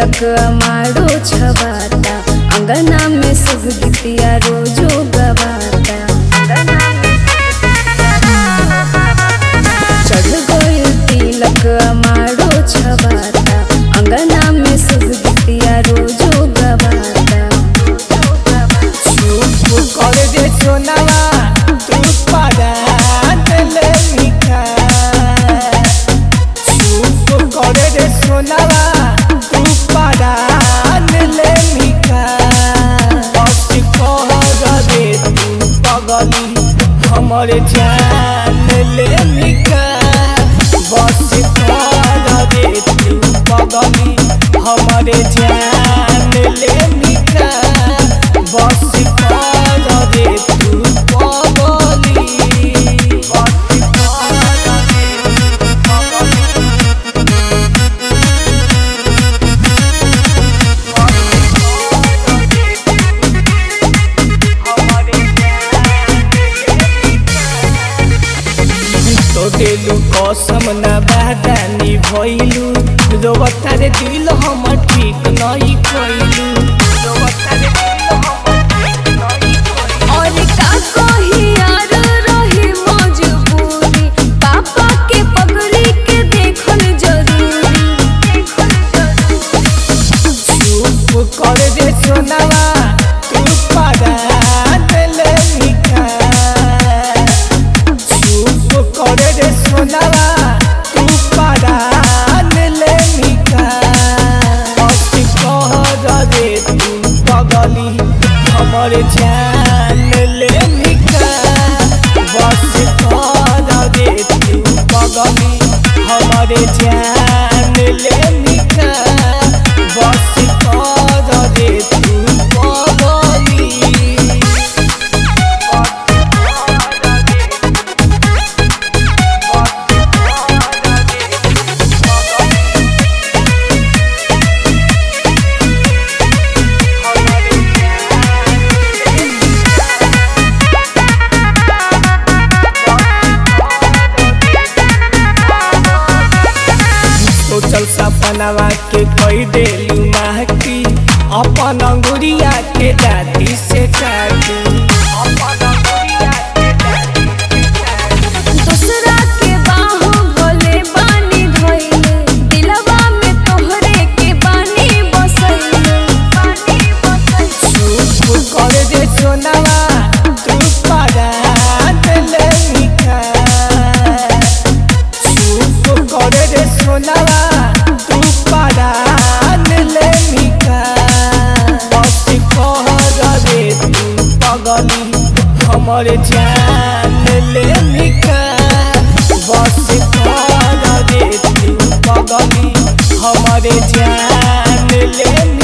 तिलक अमारो छबाता अंगना में शुभ गीतिया रोजो गवाता चढ़ गइल तिलक अमारो छबाता अंगना में शुभ गीतिया रोजो गवाता चुप कर दे सोनावा तू पारा दिले मिठा चुप कर दे सोनावा तू पारा दिले मिठा बस कह दे तू पगली हमर जान ले मिठा बस कह दे तू पगली हमर जान ले मिठा बस कह दे तू पगली बस कह दे तू पगली तो दिलु कसम न बादानी भइलु रोबता रे दिल हमर ठीक नहीं कइलु रोबता रे दिल हमर ठीक नहीं कइलु और का कही यार रही मजबूरी पापा के पगड़ी के देखल जरूरी चुप कर दे सोनावा तू पारा दिले मिठा चुप कर दे सोनावा तू पारा दिले मिठा बस कह दे तू पगली हमर जान ले मिठा बस कह दे तू पगली हमर जान ले मिठा बस कह दे तू पगली सोचल सपनावा के कई देलू महकी अपन अंगुरिया के दाती से काटी अपन अंगुरिया के दाती से काटी दूसरा के बाहों भोले बानी धइले दिलवा में तोहरे के बानी बसइले बानी बसइले चुप कर दे सोनावा तू पारा दिले मिठा चुप कर दे सोनावा तू पारा दिले मिठा बस कह दे तू पगली हमर जान ले मिठा बस कह दे तू पगली हमर जान ले